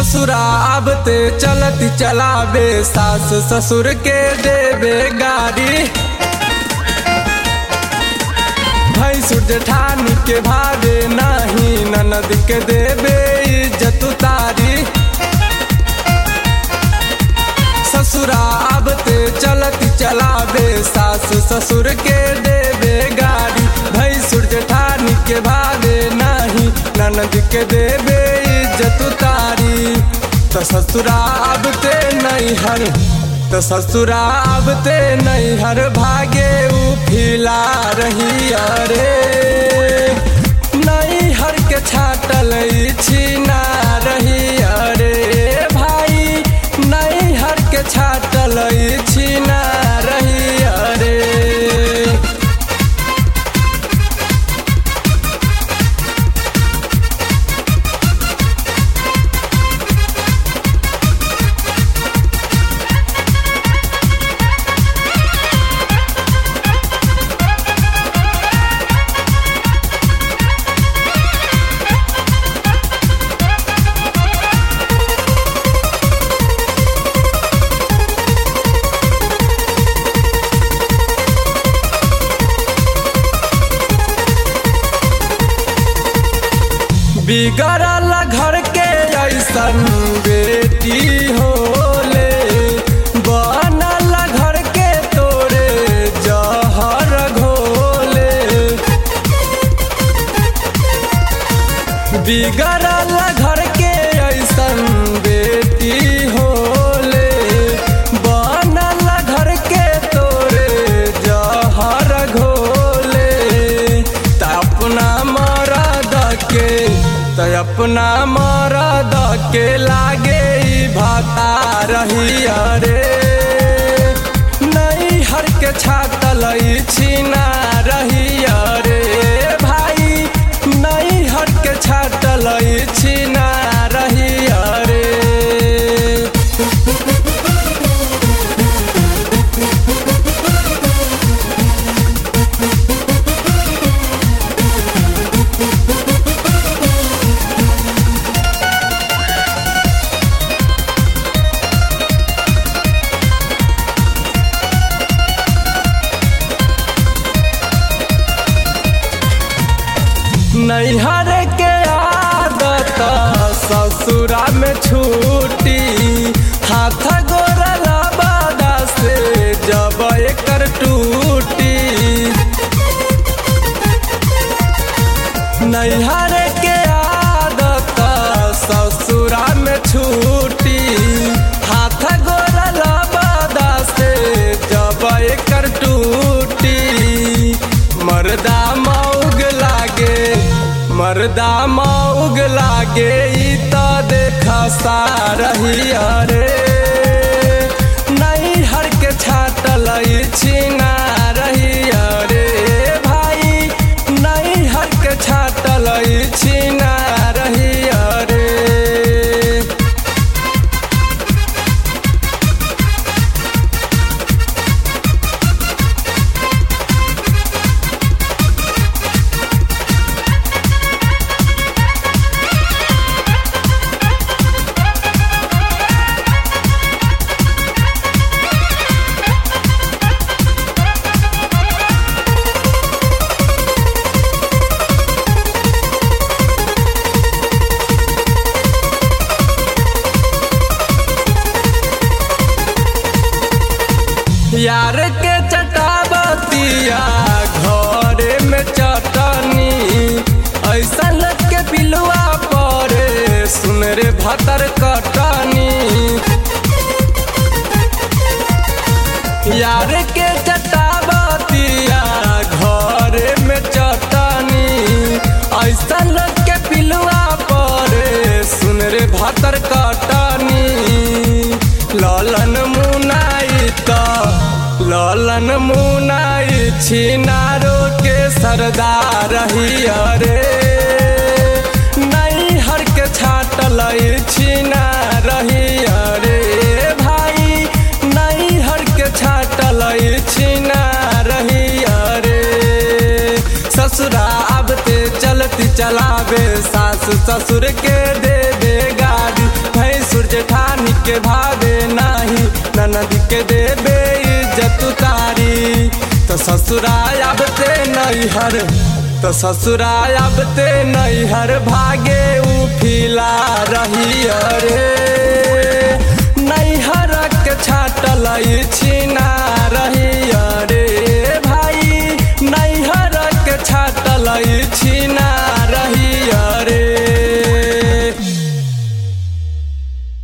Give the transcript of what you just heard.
ससुरा आबते चलती चलावे सास ससुर के देवे गाड़ी भैंसुर जेठानी के भावे नाही ननद के देवे इज्जत उतारी ससुरा आबते चलती चलावे सास ससुर के देवे गाड़ी भैंसुर जेठानी के भावे नाही ननद के देवे इज्जत उतारी तो ससुरा आबते नहीं हर तो ससुरा आबते नहीं हर भागे उ फिला रही अरे नहीं हर के छाटल छीना रही अरे भाई नहीं हर के छाटल छीना रही अरे बिगड़ल घर के ऐसन बेटी होले बनल घर के तोरे जहर घोले बिगड़ल घर के ऐसन बेटी होले बनल घर के तोरे जहर घोले त अपना मरद के त अपना मरद के लागे ई भाता रही अरे नहीं हर के छातल छीना रही अरे भाई नहीं हर के छातल छीना रही अरे नैहर के आदत ससुरा में छूटी हाथ गोरल बादा से जब एकर टूटी नैहर के आदत ससुरा में छूटी हाथ गोरल बादा से जब एकर टूटी मर्दा मौग लागे मर्दा मौग लागे ई त देखा सारही अरे नहीं हर के छाटल छीना रही अरे भाई नहीं हर के छाटल छीना रही अरे यार के चटाबतिया घरे में चटनी ऐसा लग के पिलुआ परे सुन रे भतर कटनी यार के चटाबतिया घरे में चटनी ऐसा लग के पिलुआ परे सुन रे भतर कटनी ललन मुनाई त ललन मुनाई छिनारो के सरदार ही अरे नहीं हर के छाटल छीना रही अरे भाई नहीं हर के छाटल छीना रही अरे ससुरा आबते चलती चलावे सास ससुर के दे दे गाड़ी भैंस जेठानी के भावे नाही ननद के देबे इज्जत तारी तो ससुराल अब ते नैहर तो ससुराल अब ते नैहर भागे उफिला रही अरे नैहर के छाटल छिना रही